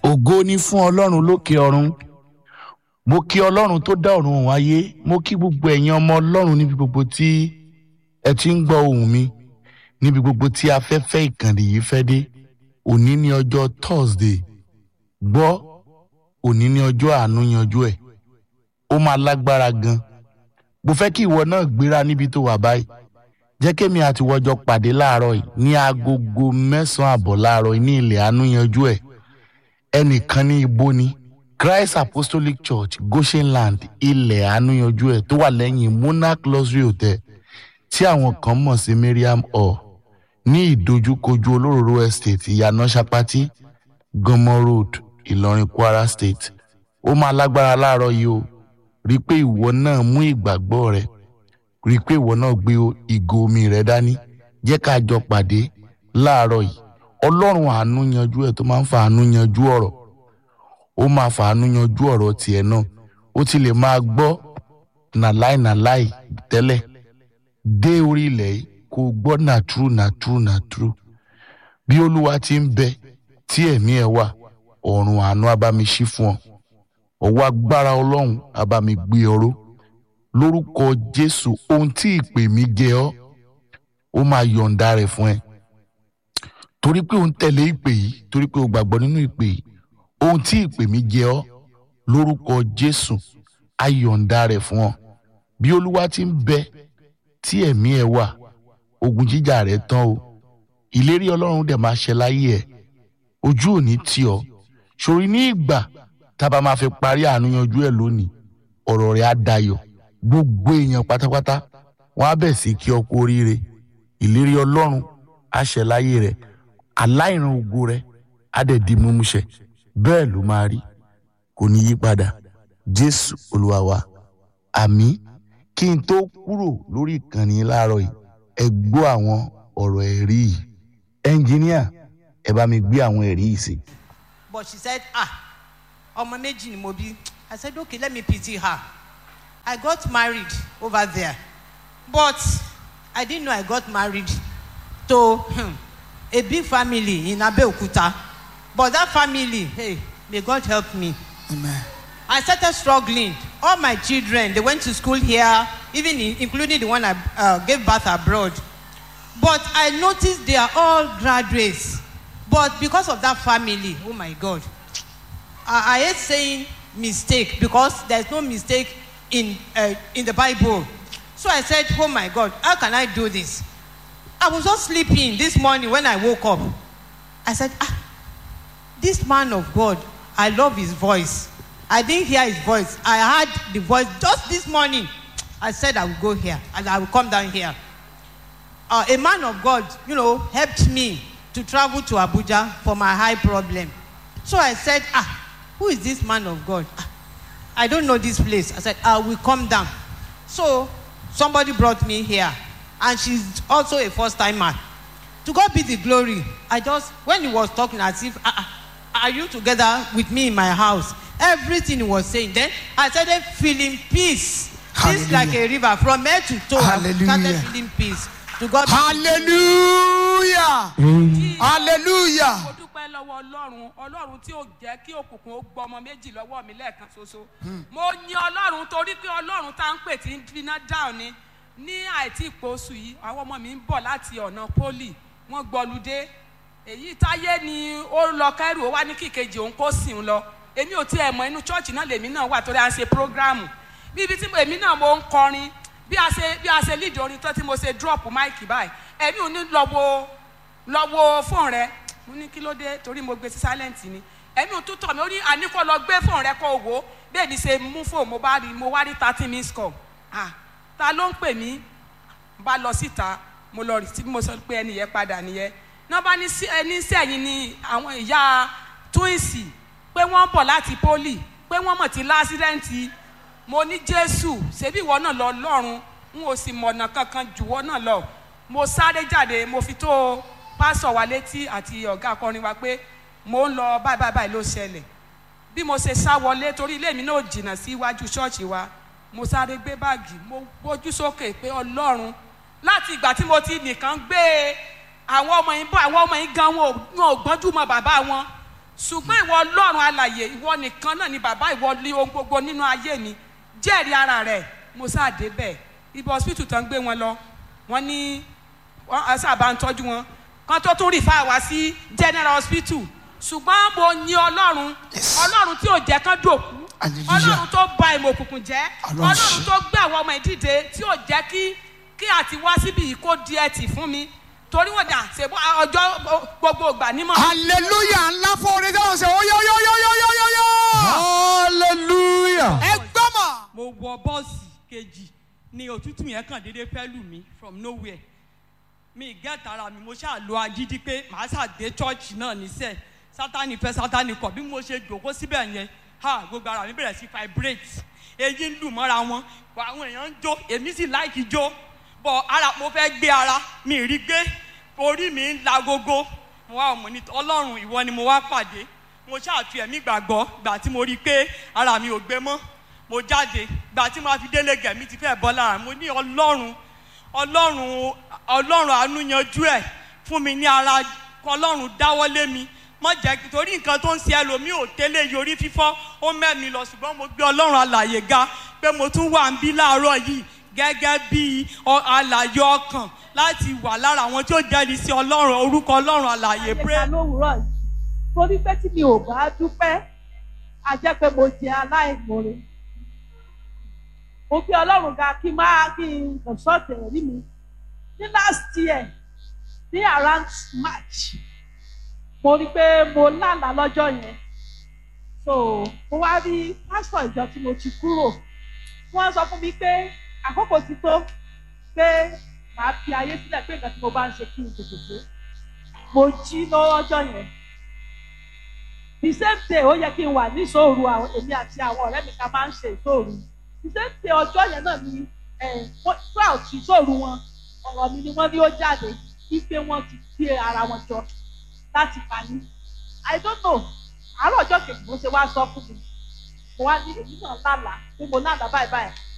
ògo ni fún ọlọ́run lókè ọ̀run mo kí ọlọ́run tó dá ọ̀run òun ayé mo kí gbogbo ẹ̀yin ọmọ ọlọ́run níbi gbogbo tí ẹ ti ń gbọ́ ohùn mi níbi gbogbo tí afẹ́fẹ́ ìkànnì yìí fẹ́ dé òní ní ọjọ́ thursday gbọ́ òní ní ọjọ́ àánú yanjú ẹ̀ ó máa lágbára gan mo fẹ́ kí ìwọ náà gbéra níbi tó wà báyìí jẹ́ kémi àti wọ́jọ́ pàdé láàárọ̀ yìí ní agogo mẹ́sàn-án àbọ̀ láàárọ̀ yìí ní ilẹ̀ àánú yanjú ẹ̀ ẹnìkan ní ibo ni christ apostolic church goshenland ilẹ̀ àánú yanjú ẹ̀ tó wà lẹ́yìn monarch luxury hotel tí àwọn kan mọ̀ sí mariam hall ní ìdojúkojú olóróró estate ìyànà sapati gọmọ road ìlọrin kwara state ó máa lágbára láàárọ̀ yìí o rí i pé ìwọ náà mú ìgbàgbọ́ rẹ rí i pé ìwọ náà gbé ìgò omi rẹ dání jẹ́ ká jọ pàdé láàárọ̀ yìí ọlọ́run àánú yanjú ẹ̀ tó máa ń fa àánú yanjú ọ̀rọ̀ ó máa fa àánú yanjú ọ̀rọ̀ tiẹ̀ náà ó ti lè máa gbọ́ nàláì nàláì tẹ́lẹ̀ dé orí ilẹ̀ yìí kó gbọ́ nàtúrú nàtúrú nàtúrú bí olúwa ti ń bẹ tí ẹ̀mí ẹ̀ wà ọ̀run àánú abámi ṣí fún ọ ọwọ́ agbára ọlọ́run abámi gbé ọró lórúkọ jésù ohun tí ìpè mi jẹ ọ́ ó máa yọ̀ǹda rẹ̀ fún ẹ torí pé òun tẹ̀lé ìpè yìí torí pé o gbàgbọ́ nínú ìpè yìí ohun tí ìpè mi jẹ ọ́ lórúkọ jésù á yọ̀ǹda rẹ̀ fún ọ bí olúwa ti ń bẹ tí ẹ̀mí ẹ wà ogun jíjà rẹ̀ tán o ìlérí ọlọ́run dẹ̀ máa ṣẹ láyé ẹ̀ ojú ò ní tì ọ́ sórí ní ìgbà tá a bá máa fi parí àánú yanjú ẹ̀ lónìí ọ̀rọ̀ rẹ̀ á dayọ̀ gbogbo èèyàn pátápátá wọn á bẹ̀ sí kí ọ kú oríire ìlérí ọlọ́run á ṣẹ láyé rẹ̀ aláìran ògo rẹ̀ á dẹ̀ di múmúṣẹ bẹ́ẹ̀ ló máa rí kò ní yí padà jésù olúwa wa àmì kí n tó kúrò lórí ìkànnì láàárọ̀ yìí ẹ gbọ́ àwọn ọ̀rọ̀ ẹ̀rí yìí ẹnjìníà ẹ bá mi gbé àwọn ẹ̀rí yìí sí. but she said ah ọmọ méjì ni mo bí i said okay let me pity her i got married over there but i didn't know i got married to hmm, a big family in abeokuta but that family hey may god help me Amen. I started struggling. All my children, they went to school here, even in, including the one I uh, gave birth abroad. But I noticed they are all graduates. But because of that family, oh my God, I, I hate saying mistake because there's no mistake in, uh, in the Bible. So I said, oh my God, how can I do this? I was just sleeping this morning when I woke up. I said, ah, this man of God, I love his voice. I didn't hear his voice. I heard the voice just this morning. I said I will go here and I will come down here. Uh, a man of God, you know, helped me to travel to Abuja for my high problem. So I said, ah, who is this man of God? Ah, I don't know this place. I said, I will come down. So somebody brought me here and she's also a first timer. To God be the glory. I just, when he was talking as if, ah, ah, are you together with me in my house? Everything he was saying. Then I started feeling peace. Peace like a river from head to toe. I started Hallelujah. feeling peace. To God be hallelujah hallelujah mo dúpẹ́ lọ́wọ́ ọlọ́run ọlọ́run tí ó jẹ́ kí òkùnkùn ó gbọ́ ọmọ méjì lọ́wọ́ mi lẹ́ẹ̀kan ṣoṣo mo yin ọlọ́run torí pé ọlọ́run tá à ń pè tí ń finá dáhùn ni ní àìtí ìpòsù yìí àwọn ọmọ mi ń bọ̀ láti ọ̀nà pólì wọ́n gbọ́ludé èyí táyé ni ó lọ kẹ́rù ó wá ní kíkejì òun kó sìn ín lọ èmi ò tiẹ̀ mọ inú chọ́ọ̀chì náà lèmi náà wà torí à ń ṣe prógráàmù bí ibi tí mo- èmi náà mo ń kọrin bí a ṣe bí a ṣe lead orin tán tí mo ṣe drop máìkì báyìí èmi ò ní lọ wo lọ wo fóònù rẹ mo ní kí ló dé torí mo gbé sí silent ni èmi ò tún tọ̀ mí ó ní àníkọ́ lọ gbé fóònù rẹ kó o wò ó bẹ́ẹ̀ ni ṣe mú fóònù mo bá rí mo wá rí thirty minutes call ah ta ló ń pè mí bá lọ síta mo lọ rí tí mo sọ pé ẹni yẹn padà nìyẹn náà bá ní sí ẹni sẹ́yìn ni àwọn ìyá túwìsì pé wọ́n bọ̀ láti pólì pé wọ́n mọ̀ tí lásìrẹ́ǹtì mo ní jésù ṣebí ìwọ náà lọ lọ́run n ò sì mọ̀nà kankan jùwọ́ náà lọ mo sáré jáde mo fi tó pásọ̀ wa létí àti ọ̀gá akọrin wa pé mo ń lọ báyìí báyìí báyìí ló ṣẹlẹ̀ bí mo ṣe sá wọlé torí ilé mi náà jìnnà sí iwájú ṣọ́ọ̀ṣì wa mo sáré gbé báàgì mo gbójú sókè pé ọlọ́run láti ìgbà tí mo ti nìkan gbé àwọn ọmọ yìí bọ̀ àwọn ọmọ yìí gan wọn ò wọn ò gbọ́njú mọ bàbá wọn ṣùgbọ́n ìwọ ọlọ́run alàyè ìwọ nìkan náà ni bàbá ìwọ ní ohun gbogbo nínú ayé mi jẹ́rìí ara rẹ̀ mo sáà débẹ̀ ibi hospital tán gbé wọn lọ wọ́n ní wọ́n á sábà ń tọ́jú wọn kan tó tún rìfà wá sí general hospital ṣùgbọ́n mo yin ọlọ́run Yes. ọlọ́run tí ò jẹ́ kán dòkú Hallelujah. ọlọ́run tó ba ìmọ̀ òkùnkùn jẹ́ Ọlọ́run ọlọ́run ṣe. tó gbé àwọn ọmọ ìdíje tí ò jẹ́ kí kí àti wá síbi yìí kó di ẹtì fún mi torí wọn dà ṣèbú ọjọ́ gbogbo ìgbà nímọ̀ hallelujah ńlá fún orin dáhùn sí ó yọ yọ yọ yọ yọ yọ yọ. hallelujah. ẹ gbọ́ mọ̀. mo wọ bọ́ọ̀sì kejì ni òtútù yẹn kàn déédéé fẹ́ lù mí from nowhere mi gẹ́ta ara mi mo ṣáà lo agídí pé màá ṣàdé chọ́ọ̀chì náà níṣẹ́ sátani fẹ́ sátani kọ̀ bí mo ṣe jòkó síbẹ̀ yẹn ha gbogbo ara mi bẹ̀rẹ̀ sí vibrate èyí ń lù mọ́ra wọn bọ̀ àwọn èèyàn ń jó èmi sì láìkí jó bọ̀ ara mo fẹ́ gbé ara mi rí gbé orí mi ń la gogo mo wá ọmọ ní ọlọ́run ìwọ ni mo wá pàdé mo ṣáà fi ẹ̀mí gbàgbọ́ gbà tí mo rí i pé ara mi ò gbé mọ́ mo jáde gbà tí mo fi délé gẹ̀mí ti fẹ́ bọ́ lára mo ní ọlọ́run ọlọ́run ọlọ́run àánú yanjú ẹ̀ fún mi ní ara ọlọ́run dáwọ́lé mi mọ jẹ́ kí- torí nǹkan tó ń ṣe ẹlòmíì ò tẹ́lẹ̀ yorí fífọ́ ó mẹ́mi lọ ṣùgbọ́n mo gbé ọlọ́run alàyè ga pé mo tún wà ń bí láàárọ̀ yìí gẹ́gẹ́ bí ọ- alàyè ọkàn láti wà lára àwọn tí ó jẹ́rìí sí ọlọ́run orúkọ ọlọ́run alàyè pray àyẹ̀ká lówùúrọ̀ yìí torí pé tí mi ò bá dúpẹ́ a jẹ́ pé mo jẹ aláìmoore mo fi ọlọ́run ga kí n máa kí n consult ẹ̀rí mi ní last year ní around march mo rí i pé mo lálàá lọ́jọ́ yẹn so mo wá rí pásítọ̀ ìjọ tí mo ti kúrò wọ́n sọ fún mi pé àkókò ti tó pé màá fi ayé sílẹ̀ pé nǹkan tí mo bá ń ṣe kí n tètè dé mo jí lọ́jọ́ yẹn the same day ó yẹ kí n wà ní ìṣòro àwọn èmi àti àwọn ọ̀rẹ́ mi ká máa ń ṣe ìṣòro the same day ọjọ́ yẹn náà ni twelve ìṣòro wọn ọ̀rọ̀ mi ni wọ́n ní ó jáde wípé wọ́n ti gbé ara wọn jọ láti pa mí i don't know àárọ̀ ọjọ́ kejì mo ṣe wá sọ fún mi mo wá ní èmi náà lálàá pé mo lálàá báyìí báyìí